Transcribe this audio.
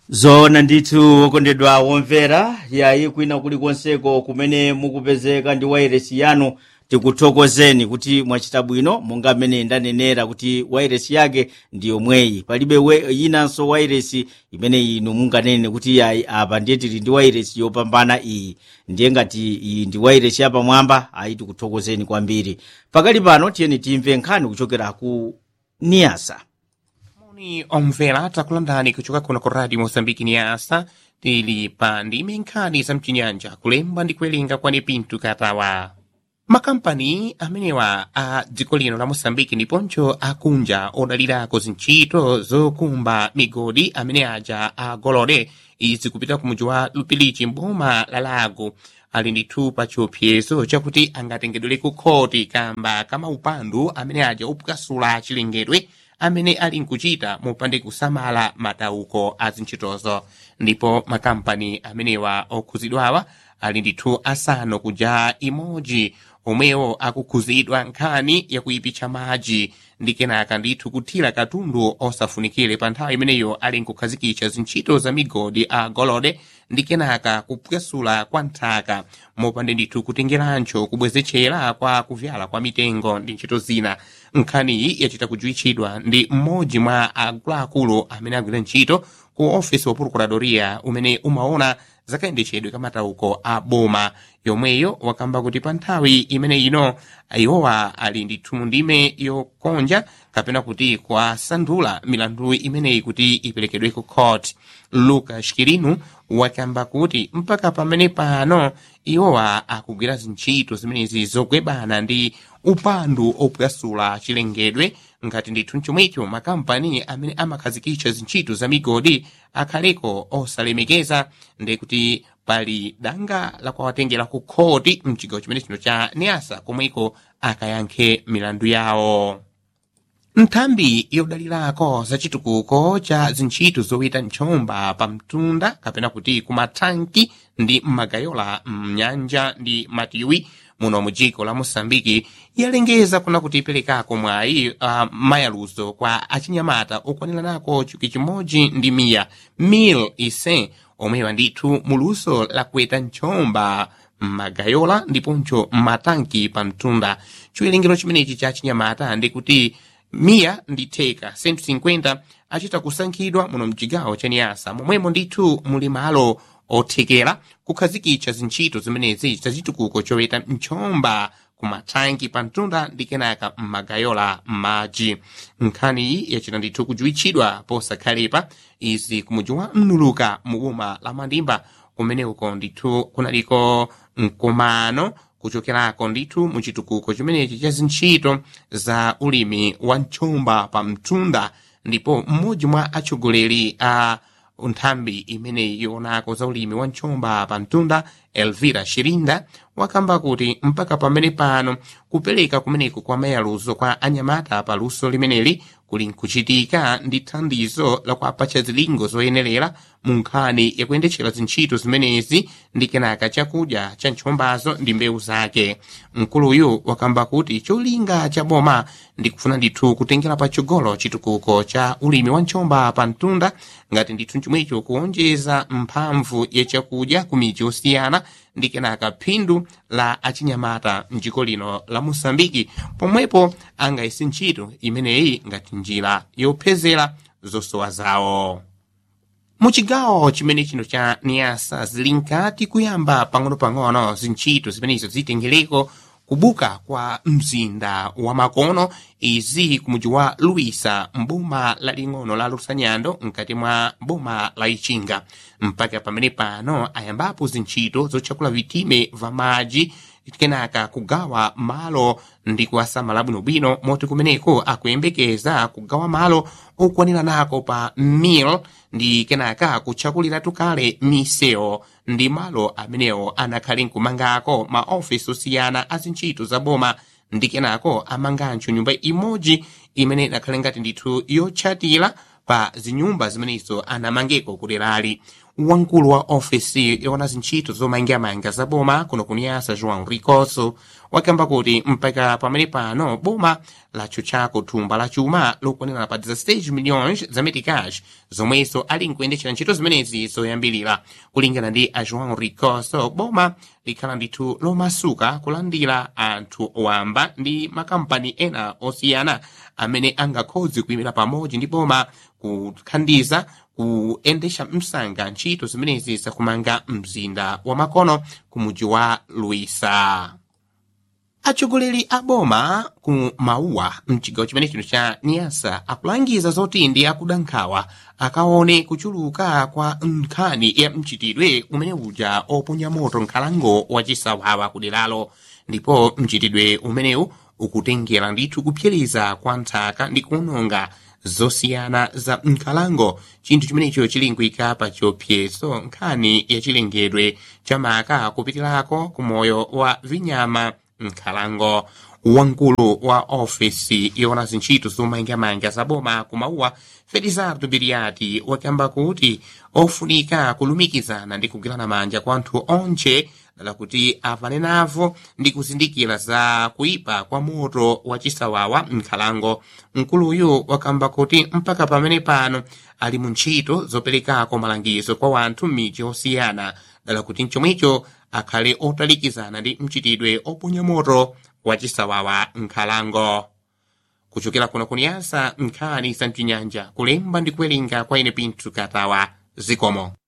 zoona ndithu okondedwa womvera yayi kwina kulikonseko kumene mukupezeka ndi wairesi yanu tikuthokozeni kuti mwachita bwino monga mmene ndanenera kuti wairesi yake ndi yomweyi palibe we, yinanso wairesi imene inu munganene kuti yayi apa ndiye tili ndi wairesi yopambana iyi ndiye ngati iyi ndi wairesi yapamwamba ayi tikuthokozeni kwambiri pakali pano tiyeni timve nkhani kuchokera ku niyasa moni omvera takulandani kuchoka kuno ku radio mozambiki niyasa tili pa ndime nkhani za mchinyanja kulemba ndi kuwerenga kwani pintu katawa makampani amenewa a dziko lino la mosambiki ndiponso akunja odalirako zintchito zokumba migodi amene aja agolode izi kupita ku mudzi wa lupilichi mboma la lago ali ndithu pa chiopsezo chakuti angatengedwere ku khoti kamba kama upandu amene aja opukasula chilengedwe amene ali nkuchita mopande kusamala matauko a zintchitozo ndipo makampani amenewa okhuzidwawa ali ndithu asanu kuja imodzi omwewo akukhuzidwa nkhani yakuyipitsa madzi ndi kenaka ndithu kuthira katundu osafunikire pa nthawi imeneyo ali nkukhazikitsa zintchito za migodi a golode ndi kenaka kupwesula kwa nthaka mopande ndithu kutengerancho kubwezechera kwa kuvyala kwa mitengo ndi ntchito zina nkhaniyi yachita kujuwitchidwa ndi mmodzi mwa akuluakulu amene agwira ntchito ku ofisi wa procuradoria umene umaona zakayendetsedwe kamatauko a boma yomweyo wakamba kuti pa nthawi imene ino iwowa ali ndithu mu ndime yokonja kapena kuti kwasandula milandu imeneyi kuti iperekedwe ku court lucas kirinu wakamba kuti mpaka pamene pano iwowa akugwira zintchito zimenezi zogwebana ndi upandu opwasula chilengedwe ngati ndithu mchomwecho makampani amene amakhazikitsa zintchito za migodi akhaleko osalemekeza ndi kuti pali danga lakuwatengera ku khoti mchigawo chimene chino cha niasa komweko akayankhe milandu yawo nthambi yodalirako za chitukuko cha zintchito zoweta ntchomba pa mtunda kapena kuti kumathanki ndi mmagayola mnyanja ndi matiwi muno mu dziko la mosambiki yalengeza kuna kuti iperekako mwayi uh, mayaluzo kwa achinyamata okwaniranako chuki chimodzi ndi miya mil ise omwewa ndithu muluso lakuweta ntchomba mmagayola ndiponso mmatanki pa mtunda chiwerengero chimenechi cha achinyamata ndikuti miya ndi theka 150 achita kusankhidwa muno mchigawo cha niyasa momwemo ndithu muli malo othekera kukhazikitsa zintchito zimenezi zachitukuko choweta ntchomba kumathanki pa mtunda ndi kenaka mmagayola m'madzi nkhaniyi yachita ndithu kujuwitchidwa posakhalepa izi kumudzi wa mnuluka mu boma la mandimba kumene uko ndithu kunaliko mkumano kuchokerako ndithu mu chitukuko chimenechi cha zintchito za ulimi wa ntchomba pa mtunda ndipo mmodzi mwa atsogoleri a nthambi imeneyi yoonako za ulimi wa ntchomba pa mtunda elvira shirinda wakamba kuti mpaka pamene pano kupereka kumeneku kwa mayaluzo kwa anyamata pa luso limeneli kuli nkuchitika ndi thandizo lakuapatsa zilingo zoyenerera mu nkhani yakuyendetchera zintchito zimenezi ndi kenaka chakudya cha ntchombazo ndi mbewu zake mkuluyu wakamba kuti cholinga cha boma ndi kufuna ndithu kutengera patsogolo chitukuko cha ulimi wa ntchomba pa mtunda ngati ndithu chomwecho kuonjeza mphamvu ya chakudya ku midzi yosiyana ndi kenaka phindu la achinyamata mdziko lino la mosambiki pomwepo angayese ntchito imeneyi ngati njira yophezera zosowa zawo muchigawo chimene chino cha niyasa zili nkati kuyamba pang'ono-pang'ono zintchito zimenezo zitengereko kubuka kwa mzinda wa makono izi kumudzi wa luisa mboma laling'ono la lusanyando mkati mwa boma la ichinga mpaka pamene pano ayambapo zintchito zotchakula vitime va madzi kenaka kugawa malo ndi kuwasamala bwinobwino moti kumeneko akuyembekeza kugawa malo okwaniranako pa mil ndi kenaka kutchakuliratu kale misewu ndi malo amenewo anakhale nkumangako maofisi osiyana a zintchito za boma ndi kenako amanganso nyumba imodzi imene inakhale ngati ndithu yotchatira pa zinyumba zimenezo anamangeko kuderali wamkulu wa ofesi yona zintchito zomangamanga za boma kuno kuniyasa joão ricoso wakamba kuti mpaka pamene pano boma latchutchako thumba la chuma lokwanira pa 16 milhões za meticage zomweso ali nkuyendetchera ntchito zimenezi zoyambirira kulingana ndi a joão ricoso boma likhala ndithu lomasuka kulandira anthu wamba ndi makampani ena osiyana amene angakhozi kuyimira pamodzi ndi boma kuthandiza kuyendetsa msanga ntchito zimenezi zakumanga mzinda wa makono ku mudzi wa luisa atsogoleri a boma ku mauwa mchigawo chimene chino cha niyasa akulangiza zoti ndi akuda nkhawa akaone kuchuluka kwa nkhani ya mchitidwe umene uja oponya moto nkhalango wachisawawa kuderalo ndipo mchitidwe umenewu ukutengera ndithu kupyiriza kwa nthaka ndi kuwononga zosiyana za nkhalango chinthu chimenecho chili nkuyika pa chiopsezo nkhani ya chilengedwe cha maka kupitirako ku moyo wa vinyama nkhalango wamkulu wa ofesi yona zintchito zomangamanga za boma kumauwa felizardo biriati wakamba kuti ofunika kulumikizana ndi kugwirana manja kwa anthu onche dala kuti apane navo ndi kuzindikira za kuipa kwa moto wa chisawawa nkhalango mkuluyu wakamba kuti mpaka pamene pano ali mu ntchito zoperekako malangizo kwa wanthu m'midzi osiyana dala kuti mchomwecho akhale otalikizana ndi mchitidwe oponya moto wa chisawawa nkhalango kuchokera kuno kuniyasa nkhani za mchinyanja kulemba ndi kuwerenga kwa ine pinthu katawa zikomo